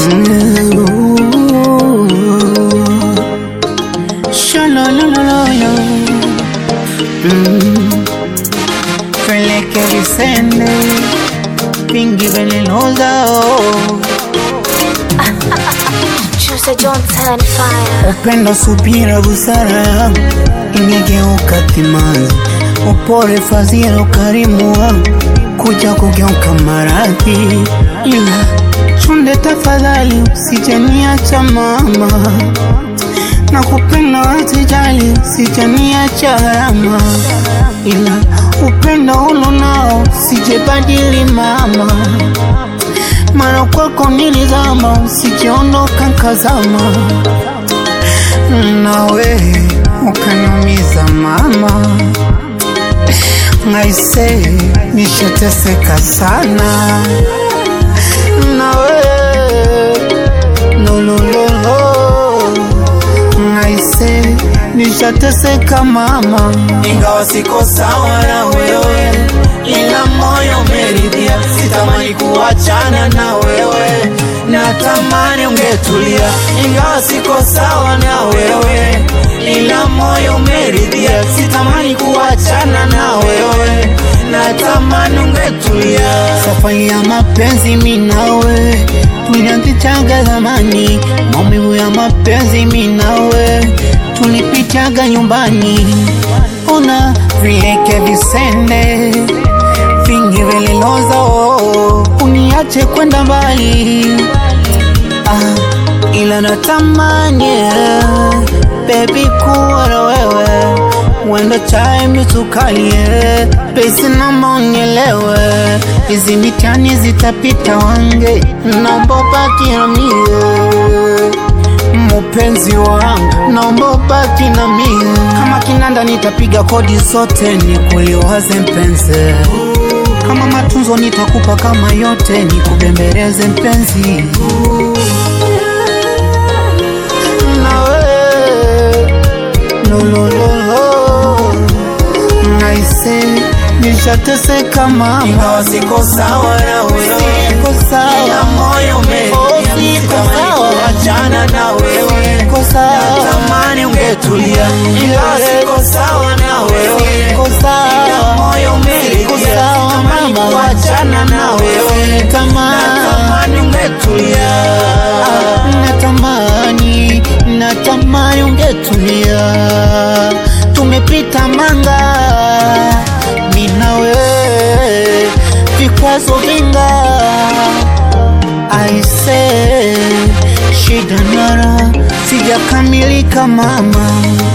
Shalolololo. Mm. Peleke visende vingi vililoza Choose Johnson fire. upendo, subira, busara imegeuka timazi, upole, fadhila, ukarimu wangu kuja kugeuka maradhi, ila chunde, tafadhali usijaniacha mama, na kupenda wasijali, usijaniacha gharama, ila upendo ulo nao sijebadili mama mara kwako nilizama, usijiondoka nkazama, nawe ukaniumiza mama, ngaise nishateseka sana, nawe lolololo, ngaise nishateseka mama, ingawa siko sawa na wewe, ila moyo umeridhia. Sitamani kuachana na wewe, natamani ungetulia. Ingawa siko sawa na wewe, ila moyo umeridhia. Sitamani kuachana na wewe, natamani ungetulia. safari ya mapenzi minawe tulianzichaga zamani, maumivu ya mapenzi minawe tulipitaga nyumbani, ona vileke visende vingi vililoza, oh, uniache kwenda mbali ah, ila natamani baby kuwa na wewe wenda chai misukalie pesi namba unielewe hizi mitani zitapita wange naomba baki na mie mupenzi wangu naomba baki na mie kama kinanda nitapiga kodi zote ni kuliwaze mpenzi kama matunzo nitakupa kama yote nikubembeleze mpenzi nawe lolololo naise nishateseka mama Ingawa siko sawa na wewe, Siko sawa. ila moyo Oh, umeridhia. siko Sitamani sawa. kuachana na wewe, Siko sawa. natamani ungetulia. Ingawa siko sawa na wewe, Siko sawa. ila moyo Siko umeridhia. sawa, Sitamani mama. kuachana na wewe, Natamani. natamani ungetulia. natamani natamani ungetulia tumepita manga minawe vikwazo vinga aise shida nara sijakamilika mama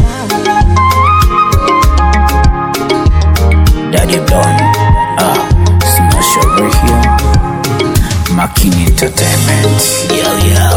Daddy Don, ah, Smash over here. Makini Entertainment. Yeah, yeah.